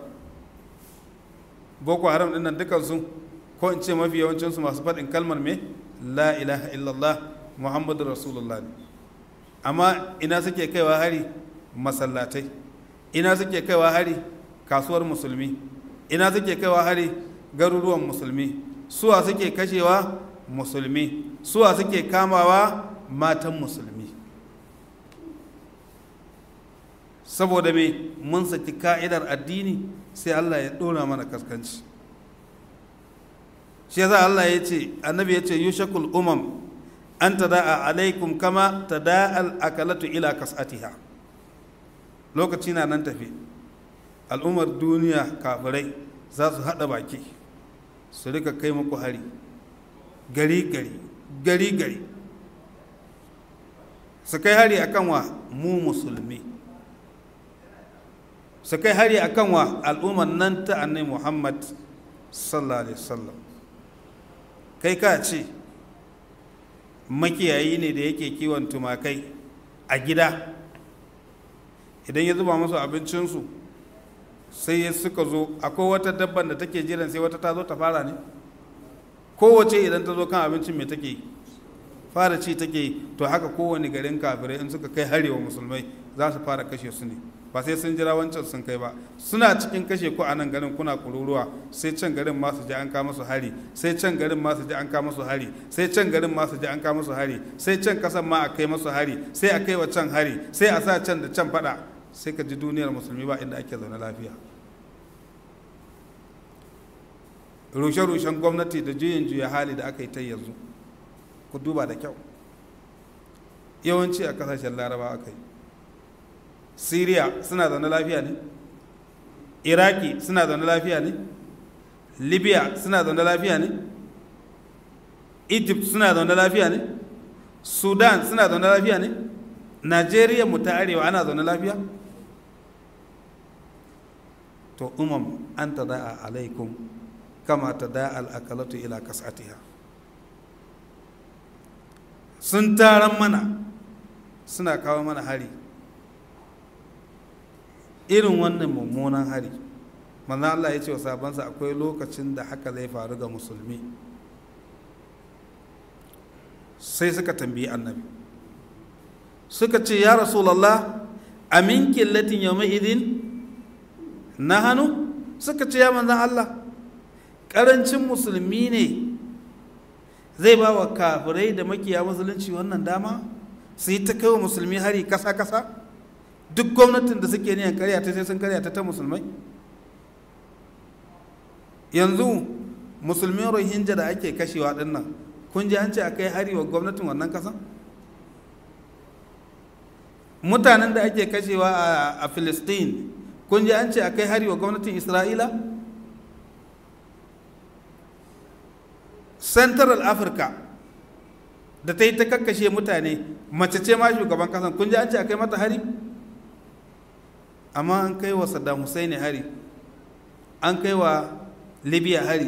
boko haram din nan dukansu ko in ce mafi yawancinsu masu faɗin kalmar me la ilaha illallah muhammadu rasulullah ne amma ina suke kaiwa hari masallatai ina suke kaiwa hari kasuwar musulmi ina suke kaiwa hari garuruwan musulmi suwa suke kashewa musulmi suwa suke kamawa matan musulmi saboda me mun saki ka'idar addini sai Allah ya ɗora mana kaskanci shi yasa Allah ya ce annabi ya ce yushakul umam an tada'a alaikum kama tada'al akalatu ila kasatiha lokaci na nan tafi al'ummar duniya kafirai za su haɗa baki su rika kai muku hari gari gari gari gari su kai hari akan wa mu musulmi su kai hari akan wa al'ummar nan ta annai muhammad sallallahu alaihi wasallam kai ka ce makiyayi ne da yake kiwon tumakai a gida idan ya zuba musu abincinsu sai suka zo akwai wata dabban da take jiran sai wata ta zo ta fara ne kowace idan ta zo kan abincin mai take fara ci take to haka kowane garin kafirai in suka kai harewa musulmai za su fara kashe su ne ba sai sun jira wancan sun kai ba suna cikin kashe ku a nan garin kuna kururuwa sai can garin ma su ji an kama su hari sai can garin ma su ji an kama su hari sai can garin ma su ji an kama su hari sai can kasan ma a kai masu hari sai a kai wa can hari sai a sa can da can fada sai ka ji duniyar musulmi ba inda ake zaune lafiya rushe-rushen gwamnati da juyin juya hali da aka yi ta yanzu ku duba da kyau yawanci a kasashen laraba aka yi syria suna zaune lafiya ne iraki suna zaune lafiya ne libya suna zaune lafiya ne egypt suna zaune lafiya ne sudan suna zaune lafiya ne najeriya mu ta arewa ana zaune lafiya to umam an ta da'a alaikum kama ta da'a al'akalatu ila kasatiha sun taron mana suna kawo mana hari irin wannan mummunan hari manzo Allah ya ce wa sabansa akwai lokacin da haka zai faru ga musulmi sai suka tambayi annabi suka ce ya rasulallah amin killatin yawma idin na hannu suka ce ya manzan Allah ƙarancin musulmi ne zai ba wa kafirai da makiya musulunci wannan dama su yi ta kai wa musulmi hari kasa-kasa duk gwamnatin da suke niyan karya ta sai sun karya ta ta musulmai yanzu musulmin rohingya da ake kashewa dinnan kun ji an ce a kai hari wa gwamnatin wannan kasan mutanen da ake kashewa a Filistin kun ji an ce a kai hari wa gwamnatin Isra'ila? Central Africa da ta yi ta kakkashe mutane mace ce ma shugaban kasan kun ji an ce a kai mata hari? amma an kai wa Saddam Hussein hari an kai wa Libya hari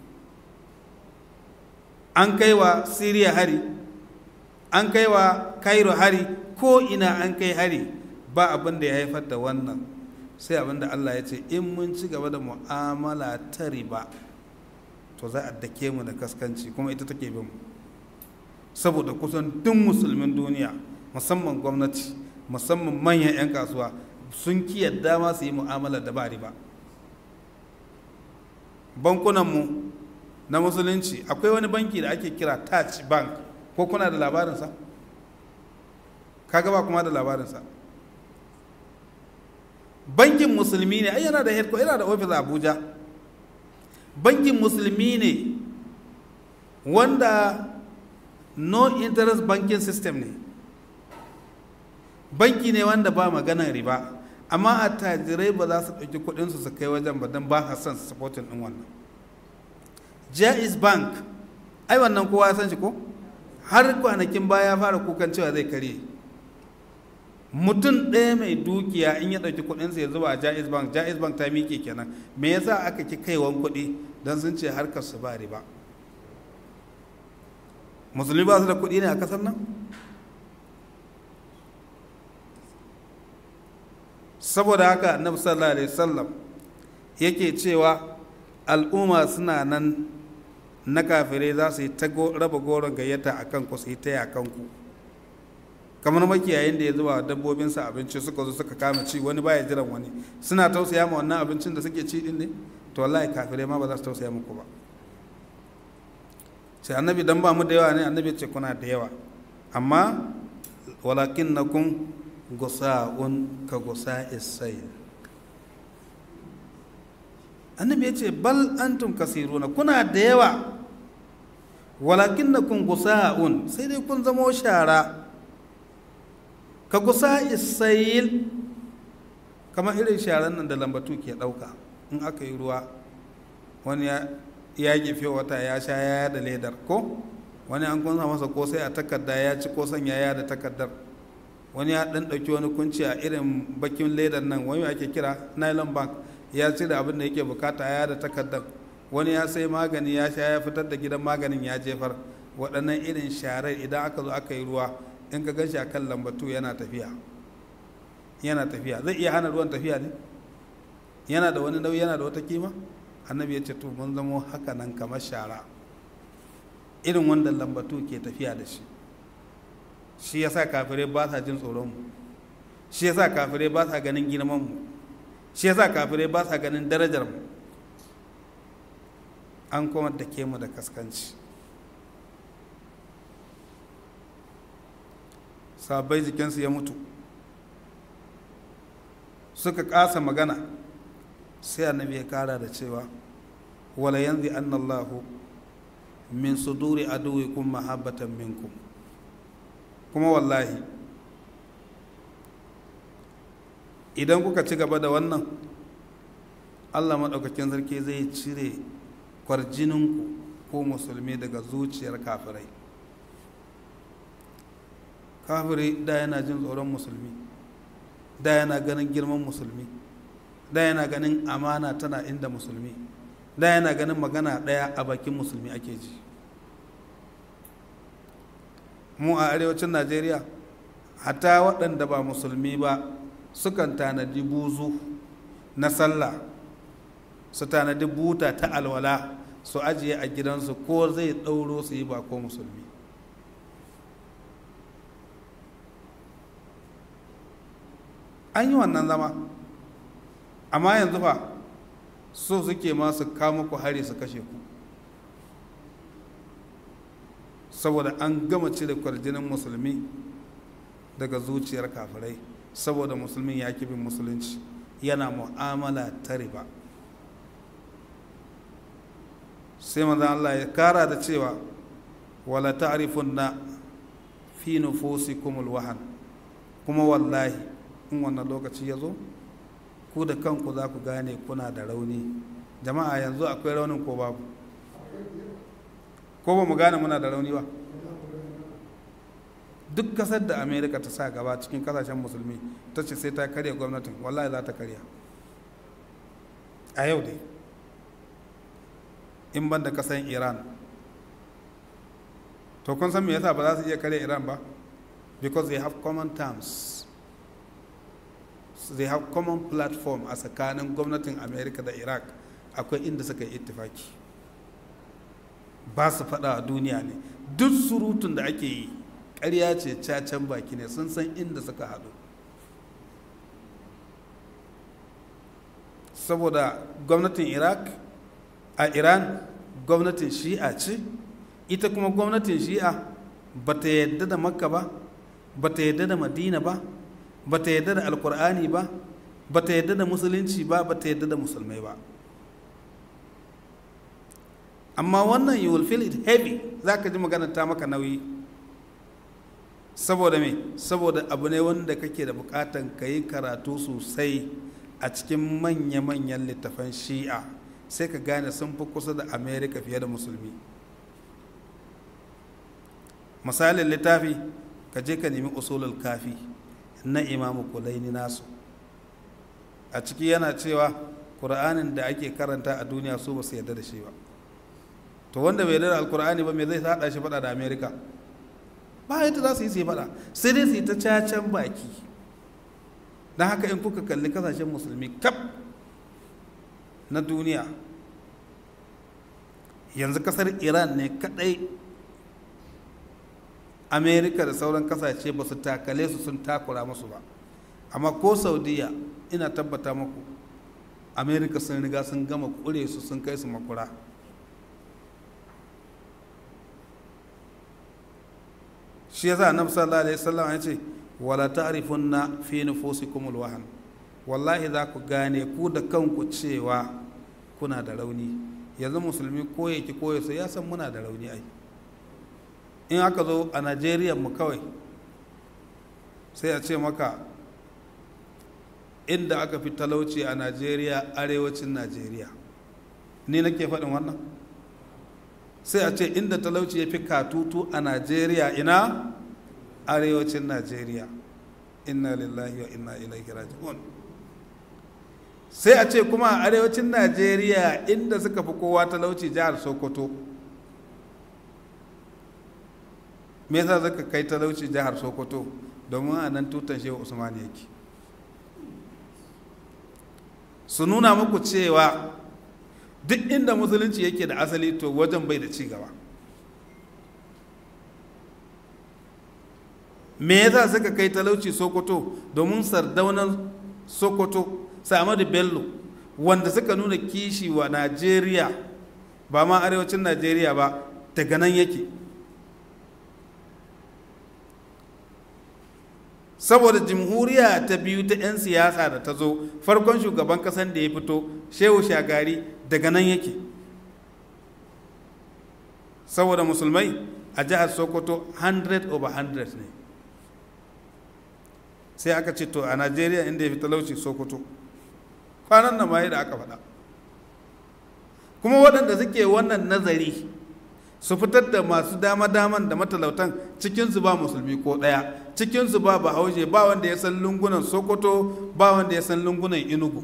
an kai wa Syria hari an kai wa Cairo hari ko ina an kai hari ba abin da ya haifar da wannan sai abin da Allah ya ce in mun ci gaba da mu'amala ta riba to za a dake mu da kaskanci kuma ita take bin mu saboda kusan duk musulmin duniya musamman gwamnati musamman manyan 'yan kasuwa sun ki yadda ma su yi mu'amala da ba riba bankunanmu na musulunci akwai wani banki da ake kira touch bank ko kuna da labarinsa? kaga ba kuma da labarinsa bankin musulmi ne ai yana da headquarter yana da office a abuja bankin musulmi ne wanda no interest banking system ne banki ne wanda ba maganar riba amma a tajirai ba za su ɗauki kuɗinsu su kai wajen ba don ba son su supportin ɗin wannan jais bank ai wannan kowa ya san shi ko har kwanakin baya fara kukan cewa zai karye mutum ɗaya mai dukiya in ya ɗauki kuɗinsa ya zuba a jais bank jais bank ta miƙe kenan me yasa aka ki kaiwan kuɗi don sun ce harkar su ba riba musulmi ba su da kuɗi ne a ƙasar nan saboda haka annabi sallallahu alaihi wasallam yake cewa al'umma suna nan na kafirai za su yi ta raba goron gayyata a kanku su yi ta yakanku kamar makiyayin da ya zuba dabbobinsa abinci suka zo suka kama ci wani baya jiran wani suna tausaya ma wannan abincin da suke ci din ne to wallahi kafirai ma ba za su tausaya muku ba sai annabi dan ba mu da yawa ne annabi ce kuna da yawa amma walakin na kun gusa'un ka gusa isai annabi ya ce bal antum kasiruna kuna da yawa walakin na kun gusa'un sai dai kun zamo shara ka gusa isayil kamar irin sharan nan da lambatu ke ɗauka in aka yi ruwa wani ya gefe wata ya sha yaya da ledar ko wani an kunsa masa kosai a takarda ya ci kosan yaya da takardar wani ya ɗan ɗauki wani kunci a irin bakin ledar nan wani ake kira nylon bank ya cire abin da yake bukata ya da takardar wani ya sai magani ya sha ya fitar da gidan maganin ya jefar waɗannan irin sharar idan aka zo aka yi ruwa in ka gan shi a kan lambatu yana tafiya yana tafiya zai iya hana ruwan tafiya ne yana da wani nauyi yana da wata kima annabi ya ce to mun zamo haka nan kamar shara irin wanda lambatu ke tafiya da shi shi yasa kafirai ba sa jin tsoron mu shi yasa kafirai ba sa ganin girman mu shi yasa kafirai ba sa ganin darajar mu an kuma da ke mu da kaskanci sabai jikinsu ya mutu suka kasa magana sai annabi ya kara da cewa wala yanzu annallahu min suduri aduwikum mahabbatan minkum kuma wallahi idan kuka ci gaba da wannan allah maɗaukakin sarki zai cire kwarjininku ko musulmi daga zuciyar kafirai kafiri da yana jin tsoron musulmi da yana ganin girman musulmi da yana ganin amana tana inda musulmi da yana ganin magana ɗaya a bakin musulmi ake ji mu a arewacin najeriya hatta waɗanda ba musulmi ba sukan tanadi buzu na sallah su tanadi buta ta alwala su ajiye a gidansu ko zai ɗauro su yi ba ko musulmi an yi wannan zama amma yanzu fa so suke ma su kama ku hari su kashe ku saboda an gama cire kwarjinin musulmi daga zuciyar kafirai saboda musulmin ya bin musulunci yana mu'amala ta riba sai manzan Allah ya kara da cewa wala ta'rifun na fi nufusikumul wahan kuma wallahi in wannan lokaci ya zo ku da kanku za ku gane kuna da rauni jama'a yanzu akwai raunin ko babu ko ba mu gane muna da rauni ba duk kasar da amerika ta sa gaba cikin kasashen musulmi ta ce sai ta karya gwamnatin wallahi za ta karya a yau dai in ban da kasan iran to kun san me yasa ba za su iya karya iran ba because they have common terms they have common platform a tsakanin gwamnatin america da iraq akwai inda suka yi ittifaki ba su faɗa a duniya ne duk surutun da ake yi ƙarya ce cacen baki ne sun san inda suka haɗu saboda gwamnatin iraq a iran gwamnatin shi'a ce ita kuma gwamnatin shi'a ba ta yadda da makka ba ba ta yadda da madina ba ba ta yadda da alkur'ani ba ba ta yadda da musulunci ba ba ta yadda da musulmai ba amma wannan you will feel it heavy za ka ji magana ta maka nauyi saboda me saboda abu ne wanda kake da bukatan ka yi karatu sosai a cikin manya-manyan littafan shi'a sai ka gane sun fi kusa da america fiye da musulmi misalin littafi ka je ka nemi usulul kafi na imamu kulaini nasu a ciki yana cewa ƙura'anin da ake karanta a duniya su ba su yarda da shi ba to wanda bai yarda da alkur'ani ba me zai haɗa shi faɗa da america ba yadda za su yi su yi faɗa sai dai su yi ta cacen baki don haka in kuka kalli kasashen musulmi kaf na duniya yanzu kasar iran ne kadai amerika da sauran kasashe ba su takale su sun takura musu ba amma ko saudiya ina tabbata muku amerika sun riga sun gama kure su sun kai su makura shi yasa annabi sallallahu alaihi wasallam ya ce wala ta'rifunna fi nufusikum alwahan wallahi za ku gane ku da kanku cewa kuna da rauni yanzu musulmi ko yake ko ya ya san muna da rauni ai in aka zo a najeriya mu kawai sai a ce maka inda aka fi talauci a najeriya arewacin najeriya ni nake faɗin wannan sai a ce inda talauci ya fi katutu a najeriya ina arewacin najeriya inna lillahi wa inna ilaihi raji'un sai a ce kuma a arewacin najeriya inda suka fi kowa talauci jihar sokoto me yasa suka kai talauci jihar sokoto domin a nan tutan shehu usman yake su nuna muku cewa duk inda musulunci yake da asali to wajen bai da cigaba me yasa suka kai talauci sokoto domin sardaunan sokoto samadu bello wanda suka nuna kishi wa najeriya ba ma arewacin najeriya ba daga nan yake saboda jamhuriya ta biyu ta 'yan siyasa da ta zo farkon shugaban kasan da ya fito shehu shagari daga nan yake saboda musulmai a jihar sokoto 100 over 100 ne sai aka ce to a najeriya inda ya fi talauci sokoto kwanan nan ma da aka faɗa kuma waɗanda suke wannan nazari su fitar da masu dama-daman da matalautan cikinsu ba musulmi ko ɗaya cikinsu ba bahaushe ba wanda ya san lungunan sokoto ba wanda ya san lungunan inugu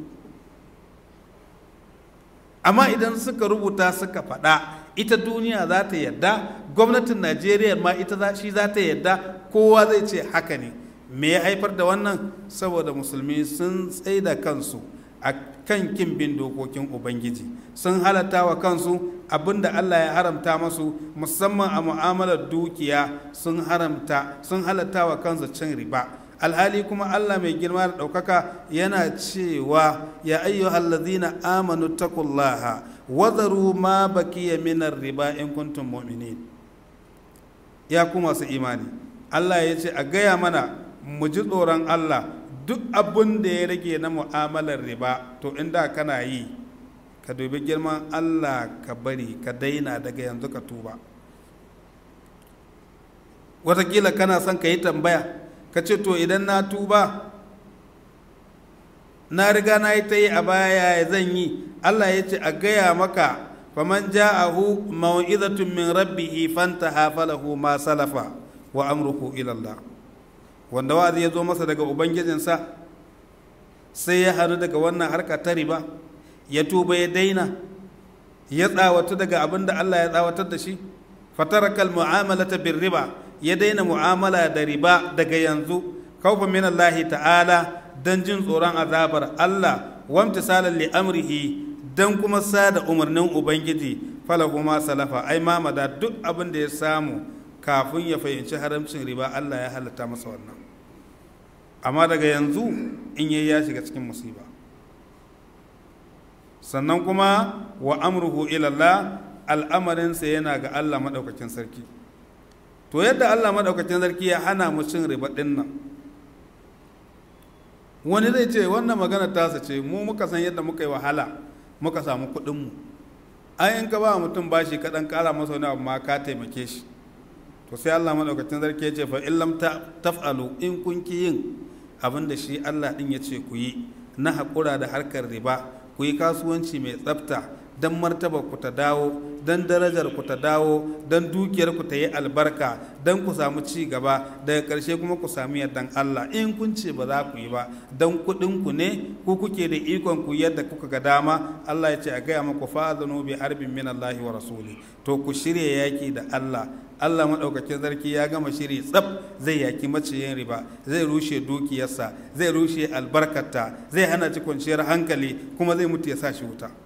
amma idan suka rubuta suka faɗa ita duniya za ta yadda gwamnatin najeriya ma ita shi za ta yadda kowa zai ce haka ne me ya haifar da wannan saboda musulmi sun tsaida kansu a kan kin bin dokokin ubangiji sun halatta wa kansu abinda allah ya haramta masu musamman a mu'amalar dukiya sun haramta sun halatta wa kansu cin riba alhali kuma allah mai girma da ɗaukaka yana cewa ya ayyuhal ladzina amanu taqullaha wadaru ma bakiya minar riba in kuntum mu'minin ya ku masu imani allah ya ce a gaya mana mu ji tsoron allah duk abin da ya rage na mu'amalar riba to inda kana yi ka dubi girman allah ka bari ka daina daga yanzu ka tuba watakila kana son ka yi tambaya ka ce to idan na tuba na riga na yi ta yi a baya ya zan yi allah ya ce a gaya maka faman ja'ahu mau'izatun min rabbihi fantaha falahu ma salafa wa amruhu ilallah wanda wa'azi ya zo masa daga ubangijinsa sai ya haru daga wannan harka ta riba ya tuba ya daina ya tsawatu daga abin da Allah ya tsawatar da shi fatarakal mu'amalata bir riba ya daina mu'amala da riba daga yanzu khawfan min Allah ta'ala dan jin tsoron azabar Allah wamtisalan li amrihi dan kuma sada umarnin ubangiji falahu ma salafa ai mamada duk abin da ya samu kafin ya fahimci haramcin riba Allah ya halatta masa wannan amma daga yanzu in yayi ya shiga cikin musiba sannan kuma wa amruhu ilallah al'amarinsa yana ga Allah maɗaukakin sarki to yadda Allah maɗaukakin sarki ya hana mu cin riba ɗin nan wani zai ce wannan magana tasa ce mu muka san yadda muka yi wahala muka samu kuɗinmu ai in ka ba mutum bashi ka ɗan ƙara masa wani abu ma ka taimake shi to sai Allah maɗaukakin sarki ya ce fa in lam taf'alu in kun ki yin abin da shi Allah ɗin ya ce ku yi na haƙura da harkar riba ku yi kasuwanci mai tsafta don martaba ku ta dawo don darajar ku ta dawo don dukiyar ku ta yi albarka don ku samu ci gaba daga ƙarshe kuma ku sami yardan Allah in kun ce ba za ku yi ba don kuɗin ku ne ku kuke da ikon ku yadda kuka ga dama Allah ya ce a gaya maku fa'adhanu bi harbin min Allah wa rasuli to ku shirya yaki da Allah Allah maɗaukakin sarki ya gama shiri tsaf zai yaki maciyin riba zai rushe dukiyarsa zai rushe albarkata zai hana ci kwanciyar hankali kuma zai mutu ya sa shi wuta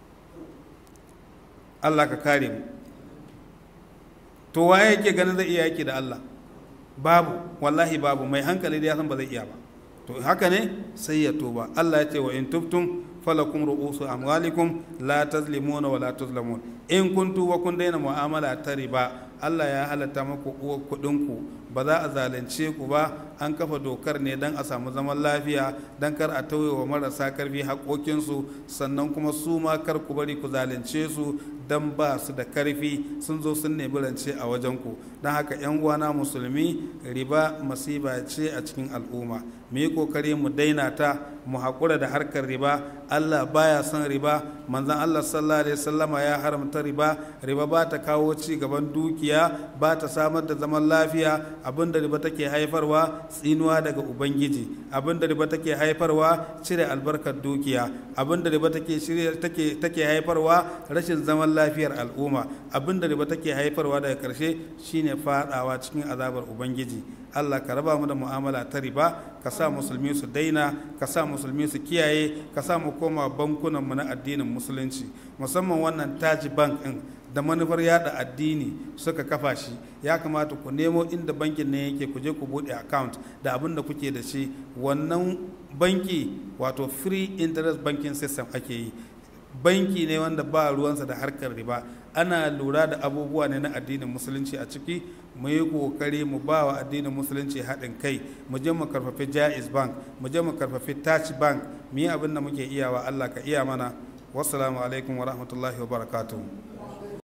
Allah ka kare mu to waye yake ganin zai iya yaki da Allah babu wallahi babu mai hankali da ya san ba zai iya ba to haka ne sai ya tuba Allah ya ce wa in tubtum falakum ru'usu amwalikum la tazlimuna wa la tuzlamun in kun tuba kun daina mu'amala ta riba Allah ya halatta maku uwar kuɗinku ba za a zalunce ku ba an kafa dokar ne don a samu zaman lafiya don kar a tauye wa marasa karfi haƙoƙinsu sannan kuma su ma kar ku bari ku zalunce su don ba su da karfi sun zo sun nemi rance a wajenku don haka 'yan uwana musulmi riba masiba ce a cikin al'umma mu yi kokari mu daina ta mu haƙura da harkar riba allah baya son riba manzan allah sallallahu alaihi wasallama ya haramta riba riba ba ta kawo ci gaban dukiya ba ta samar da zaman lafiya abinda riba take haifarwa tsinuwa daga ubangiji abinda riba take haifarwa cire albarkar dukiya abinda riba take take take haifarwa rashin zaman lafiyar al'umma abinda riba take haifarwa daga karshe shine fadawa cikin azabar ubangiji Allah ka raba mu da mu'amala ta riba ka sa musulmi su daina ka sa musulmi su kiyaye ka sa mu koma bankunan mu na addinin musulunci musamman wannan taji bank din da manufar yada addini suka kafa shi ya kamata ku nemo inda bankin ne yake ku je ku bude account da abin da kuke da shi wannan banki wato free interest banking system ake yi banki ne wanda ba ruwansa da harkar riba ana lura da abubuwa ne na addinin musulunci a ciki mu yi kokari mu ba wa addinin musulunci haɗin kai mu je mu karfafi jaiz bank mu je mu karfafi touch bank mu yi abin da muke iyawa allah ka iya mana wassalamu alaikum wa rahmatullahi wa barakatuhu